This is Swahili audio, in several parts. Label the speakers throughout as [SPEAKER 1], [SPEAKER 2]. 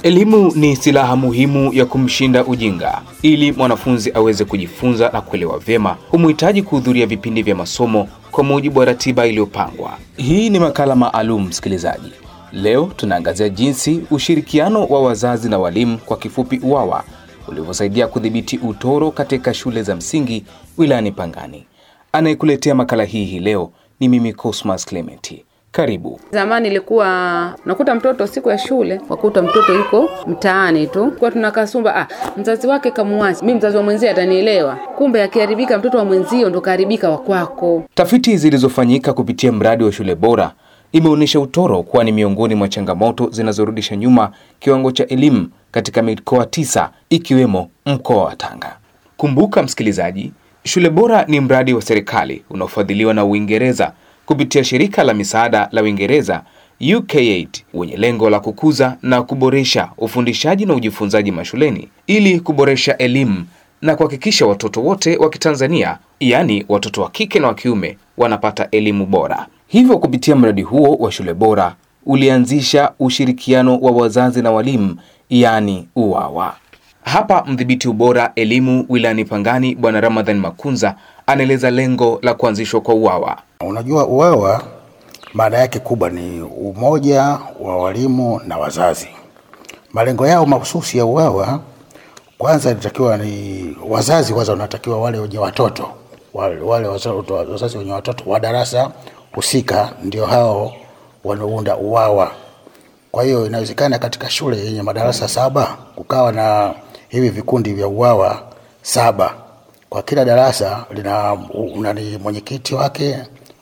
[SPEAKER 1] Elimu ni silaha muhimu ya kumshinda ujinga. Ili mwanafunzi aweze kujifunza na kuelewa vyema, humhitaji kuhudhuria vipindi vya masomo kwa mujibu wa ratiba iliyopangwa. Hii ni makala maalum, msikilizaji. Leo tunaangazia jinsi ushirikiano wa wazazi na walimu, kwa kifupi UWAWA, ulivyosaidia kudhibiti utoro katika shule za msingi wilayani Pangani. Anayekuletea makala hii hii leo ni mimi Cosmas Clementi. Karibu.
[SPEAKER 2] Zamani ilikuwa nakuta mtoto siku ya shule, wakuta mtoto yuko mtaani tu, kwa tunakasumba, ah, mzazi wake kamuachi, mi mzazi wa mwenzie atanielewa. Kumbe akiharibika mtoto wa mwenzio ndo kaharibika wa kwako.
[SPEAKER 1] Tafiti zilizofanyika kupitia mradi wa shule bora imeonyesha utoro kuwa ni miongoni mwa changamoto zinazorudisha nyuma kiwango cha elimu katika mikoa tisa ikiwemo mkoa wa Tanga. Kumbuka msikilizaji, shule bora ni mradi wa serikali unaofadhiliwa na Uingereza kupitia shirika la misaada la Uingereza UK8 wenye lengo la kukuza na kuboresha ufundishaji na ujifunzaji mashuleni ili kuboresha elimu na kuhakikisha watoto wote wa Kitanzania, yaani watoto wa kike na wa kiume, wanapata elimu bora. Hivyo, kupitia mradi huo wa shule bora ulianzisha ushirikiano wa wazazi na walimu, yaani UWAWA. Hapa mdhibiti ubora elimu wilayani Pangani, Bwana Ramadhan Makunza anaeleza lengo la kuanzishwa kwa UWAWA.
[SPEAKER 3] Unajua, UWAWA maana yake kubwa ni umoja wa walimu na wazazi. Malengo yao mahususi ya UWAWA, kwanza inatakiwa ni wazazi, kwanza wanatakiwa wale wenye watoto wale, wale wazazi wenye watoto wa darasa husika ndio hao wanaounda UWAWA. Kwa hiyo inawezekana katika shule yenye madarasa saba kukawa na hivi vikundi vya UWAWA saba kwa kila darasa lina nani mwenyekiti wake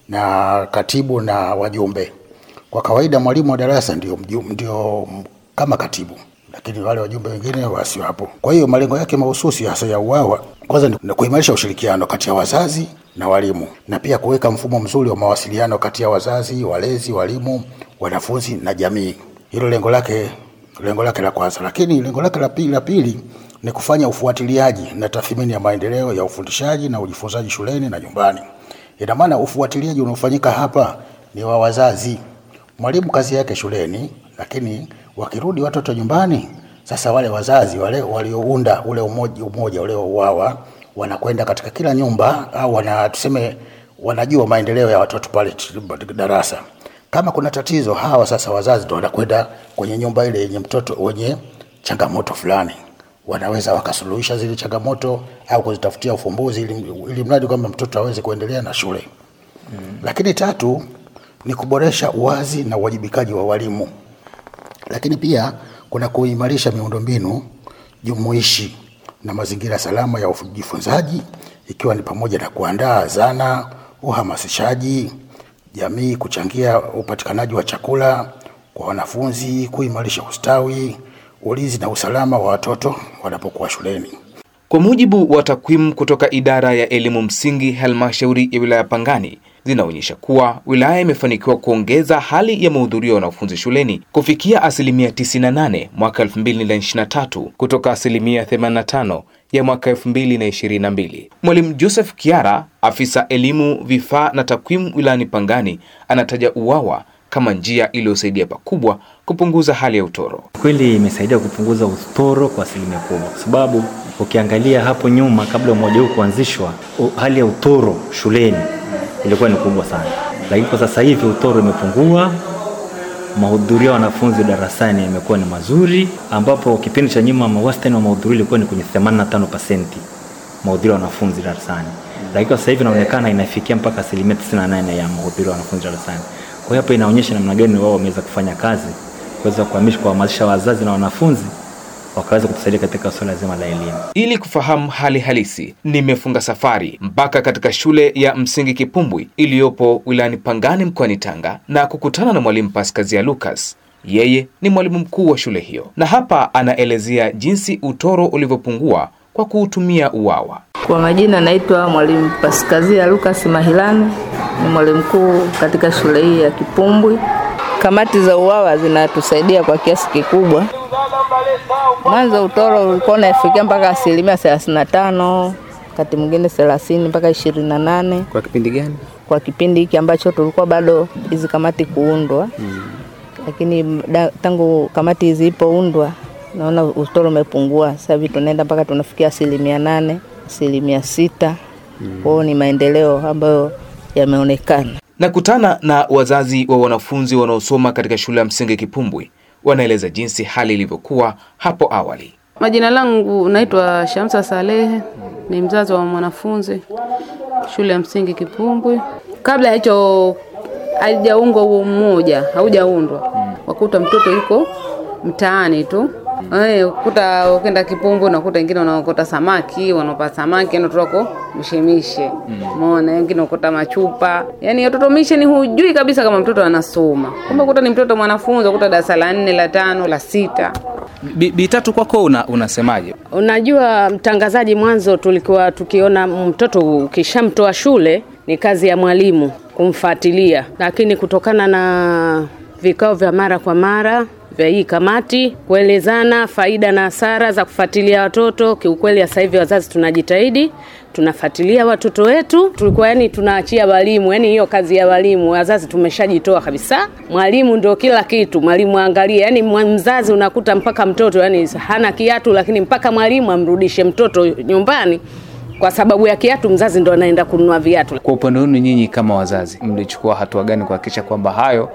[SPEAKER 3] na katibu na wajumbe. Kwa kawaida mwalimu wa darasa ndio, ndio kama katibu, lakini wale wajumbe wengine wasiwapo. Kwa hiyo malengo yake mahususi hasa ya UWAWA kwanza ni kuimarisha ushirikiano kati ya wazazi na walimu na pia kuweka mfumo mzuri wa mawasiliano kati ya wazazi, walezi, walimu, wanafunzi na jamii. Hilo lengo lake lengo lake la kwanza, lakini lengo lake la pili la pili ni kufanya ufuatiliaji na tathmini ya maendeleo ya ufundishaji na ujifunzaji shuleni na nyumbani. Ina maana ufuatiliaji unaofanyika hapa ni wa wazazi. Mwalimu kazi yake shuleni, lakini wakirudi watoto nyumbani, sasa wale wazazi wale waliounda ule umoja, umoja ule UWAWA wanakwenda katika kila nyumba au wana tuseme, wanajua maendeleo ya watoto pale darasa. Kama kuna tatizo, hawa sasa wazazi ndo wanakwenda kwenye nyumba ile yenye mtoto wenye changamoto fulani wanaweza wakasuluhisha zile changamoto au kuzitafutia ufumbuzi ili, ili mradi kwamba mtoto aweze kuendelea na shule mm. Lakini tatu ni kuboresha uwazi na uwajibikaji wa walimu, lakini pia kuna kuimarisha miundombinu jumuishi na mazingira salama ya ujifunzaji ikiwa ni pamoja na kuandaa zana, uhamasishaji jamii, kuchangia upatikanaji wa chakula kwa wanafunzi, kuimarisha ustawi ulinzi na usalama wa watoto wanapokuwa shuleni.
[SPEAKER 1] Kwa mujibu wa takwimu kutoka idara ya elimu msingi halmashauri ya wilaya Pangani zinaonyesha kuwa wilaya imefanikiwa kuongeza hali ya mahudhurio ya wanafunzi shuleni kufikia asilimia 98 mwaka 2023 kutoka asilimia 85 ya mwaka 2022. Mwalimu Joseph Kiara, afisa elimu, vifaa na takwimu wilayani Pangani, anataja UWAWA kama njia iliyosaidia pakubwa kupunguza hali ya utoro.
[SPEAKER 4] Kweli imesaidia kupunguza utoro kwa asilimia kubwa, kwa sababu ukiangalia hapo nyuma, kabla umoja huu kuanzishwa, hali ya utoro shuleni ilikuwa ni kubwa sana, lakini kwa sasa hivi utoro imepungua, mahudhurio ya wanafunzi darasani yamekuwa ni mazuri, ambapo kipindi cha nyuma wastani wa mahudhurio ilikuwa ni kwenye 85% mahudhurio ya wanafunzi darasani, lakini kwa sasa hivi inaonekana inafikia mpaka asilimia 98 ya mahudhurio ya wanafunzi darasani. Kwa hiyo hapa inaonyesha namna gani wao wameweza kufanya kazi kuweza kuhamisha kuhamasisha wazazi na wanafunzi wakaweza kutusaidia katika suala zima la elimu.
[SPEAKER 1] Ili kufahamu hali halisi, nimefunga safari mpaka katika shule ya msingi Kipumbwi iliyopo wilayani Pangani mkoani Tanga na kukutana na mwalimu Paskazia Lucas. Yeye ni mwalimu mkuu wa shule hiyo, na hapa anaelezea jinsi utoro ulivyopungua kwa kuutumia UWAWA.
[SPEAKER 5] Kwa majina naitwa mwalimu Paskazia Lucas Mahilani, ni mwalimu mkuu katika shule hii ya Kipumbwi. Kamati za UWAWA zinatusaidia kwa kiasi kikubwa. Mwanzo utoro ulikuwa unafikia mpaka asilimia thelathini na tano wakati mwingine thelathini mpaka ishirini na nane
[SPEAKER 6] Kwa kipindi gani?
[SPEAKER 5] kwa kipindi hiki ambacho tulikuwa bado hizi kamati kuundwa mm. Lakini da, tangu kamati hizi ipoundwa naona utoro umepungua. Sasa hivi tunaenda mpaka tunafikia asilimia nane, asilimia sita. Kwa hiyo ni maendeleo ambayo yameonekana.
[SPEAKER 1] Nakutana na wazazi wa wanafunzi wanaosoma katika shule ya msingi Kipumbwi, wanaeleza jinsi hali ilivyokuwa hapo awali.
[SPEAKER 2] Majina langu naitwa Shamsa Salehe, ni mzazi wa mwanafunzi shule ya msingi Kipumbwi. Kabla ya hicho haijaungwa huo mmoja, haujaundwa, wakuta mtoto yuko mtaani tu Eh, ukuta ukenda Kipumbwi unakuta wengine wanaokota samaki, wanaopa samaki yani watoto wako mishemishe. Umeona, wengine ukuta machupa. Yaani watoto mishe ni hujui kabisa kama mtoto anasoma. Kumbe ukuta ni mtoto mwanafunzi, ukuta darasa la nne, la tano, la sita.
[SPEAKER 1] Bi- Bitatu, kwako una, unasemaje?
[SPEAKER 6] Unajua mtangazaji, mwanzo tulikuwa tukiona mtoto ukishamtoa shule ni kazi ya mwalimu kumfuatilia, lakini kutokana na vikao vya mara kwa mara vya hii kamati kuelezana faida na hasara za kufuatilia watoto, kiukweli sasa hivi wazazi tunajitahidi tunafuatilia watoto wetu. Tulikuwa yani tunaachia walimu, yani hiyo kazi ya walimu, wazazi tumeshajitoa kabisa. Mwalimu ndio kila kitu, mwalimu angalie. Yani mzazi unakuta mpaka mtoto yani hana kiatu, lakini mpaka mwalimu amrudishe mtoto nyumbani kwa sababu ya kiatu, mzazi ndo anaenda kununua viatu.
[SPEAKER 1] Kwa upande wenu nyinyi kama wazazi, mlichukua hatua gani kuhakikisha kwamba hayo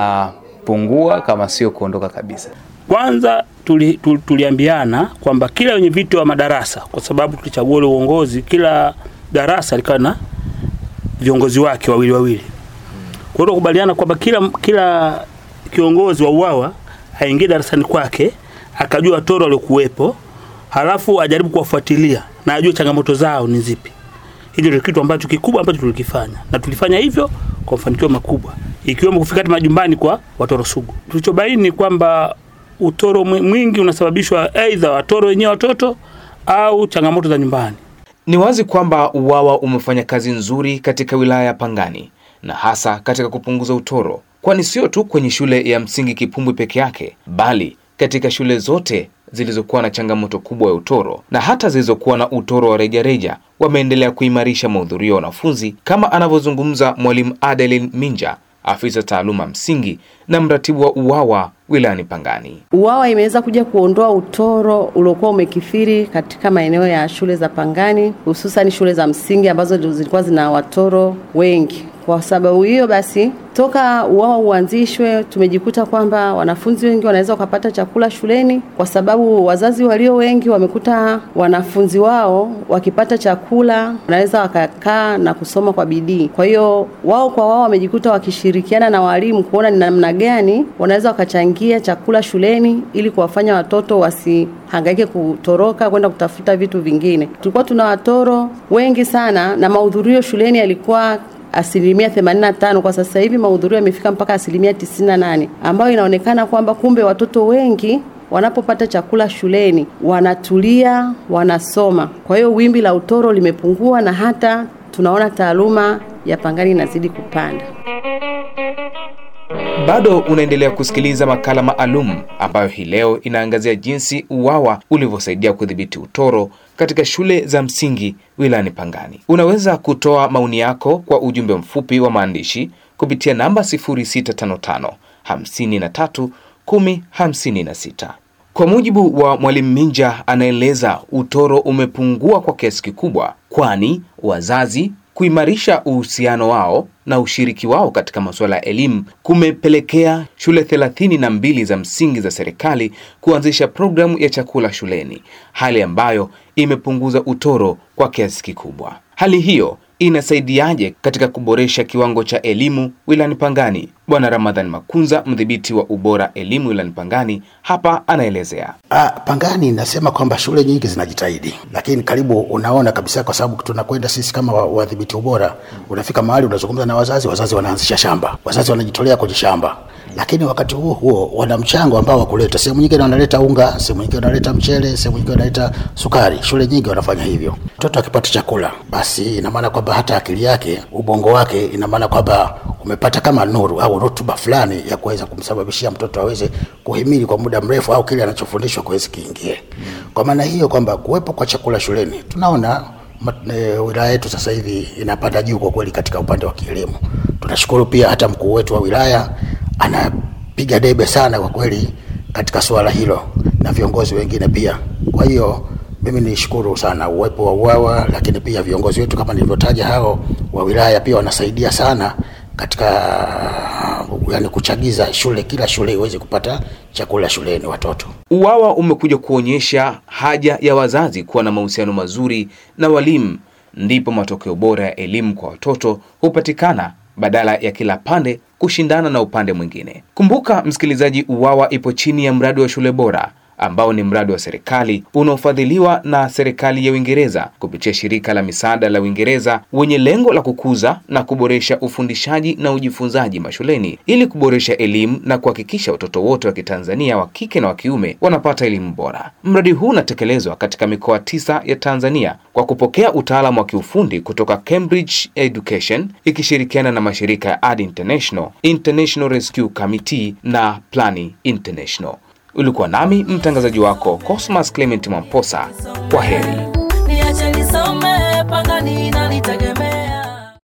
[SPEAKER 1] yanapungua kama sio kuondoka kabisa?
[SPEAKER 7] Kwanza tuli, tuli, tuliambiana kwamba kila wenye viti wa madarasa, kwa sababu tulichagua ule uongozi, kila darasa likawa na viongozi wake wawili wawili. Kwa hiyo tukubaliana kwamba kila kila kiongozi wa UWAWA aingie darasani kwake akajua watoro waliokuwepo, halafu ajaribu kuwafuatilia na ajue changamoto zao ni zipi. Hicho ndio kitu ambacho kikubwa ambacho tulikifanya na tulifanya hivyo kwa mafanikio makubwa, ikiwemo kufika hata majumbani kwa watoro sugu. Tulichobaini ni kwamba utoro mwi- mwingi unasababishwa aidha watoro wenyewe watoto au changamoto za nyumbani.
[SPEAKER 1] Ni wazi kwamba UWAWA umefanya kazi nzuri katika wilaya ya Pangani na hasa katika kupunguza utoro, kwani sio tu kwenye shule ya msingi Kipumbwi peke yake, bali katika shule zote zilizokuwa na changamoto kubwa ya utoro na hata zilizokuwa na utoro wa rejareja wameendelea kuimarisha mahudhurio ya wanafunzi, kama anavyozungumza Mwalimu Adeline Minja, afisa taaluma msingi na mratibu wa UWAWA wilayani Pangani.
[SPEAKER 8] UWAWA imeweza kuja kuondoa utoro uliokuwa umekithiri katika maeneo ya shule za Pangani, hususan shule za msingi ambazo ndio zilikuwa zina watoro wengi. Kwa sababu hiyo basi, toka UWAWA uanzishwe, tumejikuta kwamba wanafunzi wengi wanaweza wakapata chakula shuleni, kwa sababu wazazi walio wengi wamekuta wanafunzi wao wakipata chakula wanaweza wakakaa na kusoma kwa bidii. Kwa hiyo wao kwa wao wamejikuta wakishirikiana na walimu kuona ni namna gani wanaweza wakachangia chakula shuleni ili kuwafanya watoto wasihangaike kutoroka kwenda kutafuta vitu vingine. Tulikuwa tuna watoro wengi sana na mahudhurio shuleni yalikuwa asilimia 85. Kwa sasa hivi mahudhurio yamefika mpaka asilimia 98, ambayo inaonekana kwamba kumbe watoto wengi wanapopata chakula shuleni wanatulia, wanasoma. Kwa hiyo wimbi la utoro limepungua na hata tunaona taaluma ya Pangani inazidi kupanda.
[SPEAKER 1] Bado unaendelea kusikiliza makala maalum ambayo hii leo inaangazia jinsi UWAWA ulivyosaidia kudhibiti utoro katika shule za msingi wilayani Pangani. Unaweza kutoa maoni yako kwa ujumbe mfupi wa maandishi kupitia namba 0655 53 10 56. Kwa mujibu wa Mwalimu Minja, anaeleza utoro umepungua kwa kiasi kikubwa, kwani wazazi kuimarisha uhusiano wao na ushiriki wao katika masuala ya elimu kumepelekea shule thelathini na mbili za msingi za serikali kuanzisha programu ya chakula shuleni, hali ambayo imepunguza utoro kwa kiasi kikubwa. Hali hiyo inasaidiaje katika kuboresha kiwango cha elimu wilayani Pangani? Bwana Ramadhan Makunza, mdhibiti wa ubora elimu wilayani Pangani, hapa anaelezea.
[SPEAKER 3] Ah, Pangani nasema kwamba shule nyingi zinajitahidi, lakini karibu unaona kabisa, kwa sababu tunakwenda sisi kama wa- wadhibiti ubora, unafika mahali unazungumza na wazazi, wazazi wanaanzisha shamba, wazazi wanajitolea kwenye shamba, lakini wakati huo huo wana mchango ambao wakuleta. Sehemu nyingine wanaleta unga, sehemu nyingine wanaleta mchele, sehemu nyingine wanaleta sukari. Shule nyingi wanafanya hivyo. Mtoto akipata chakula, basi ina maana kwamba hata akili yake, ubongo wake, ina maana kwamba umepata kama nuru au rutuba fulani ya kuweza kumsababishia mtoto aweze kuhimili kwa muda mrefu au kile anachofundishwa kuwezi kiingie. Kwa maana hiyo kwamba kuwepo kwa chakula shuleni tunaona ma- e, wilaya yetu sasa hivi inapanda juu kwa kweli katika upande wa kielimu. Tunashukuru pia hata mkuu wetu wa wilaya anapiga debe sana kwa kweli katika suala hilo, na viongozi wengine pia. Kwa hiyo mimi nishukuru sana uwepo wa UWAWA, lakini pia viongozi wetu kama nilivyotaja hao wa wilaya pia wanasaidia sana katika yani kuchagiza shule, kila shule iweze kupata chakula shuleni watoto.
[SPEAKER 1] UWAWA umekuja kuonyesha haja ya wazazi kuwa na mahusiano mazuri na walimu, ndipo matokeo bora ya elimu kwa watoto hupatikana badala ya kila pande kushindana na upande mwingine. Kumbuka msikilizaji, UWAWA ipo chini ya mradi wa shule bora ambao ni mradi wa serikali unaofadhiliwa na serikali ya Uingereza kupitia shirika la misaada la Uingereza wenye lengo la kukuza na kuboresha ufundishaji na ujifunzaji mashuleni ili kuboresha elimu na kuhakikisha watoto wote wa Kitanzania wa kike na wa kiume wanapata elimu bora. Mradi huu unatekelezwa katika mikoa tisa ya Tanzania kwa kupokea utaalamu wa kiufundi kutoka Cambridge Education ikishirikiana na mashirika ya Ad International, International Rescue Committee na Plani International. Ulikuwa nami mtangazaji wako Cosmas Clement Mwamposa. Kwa heri.
[SPEAKER 9] Niache nisome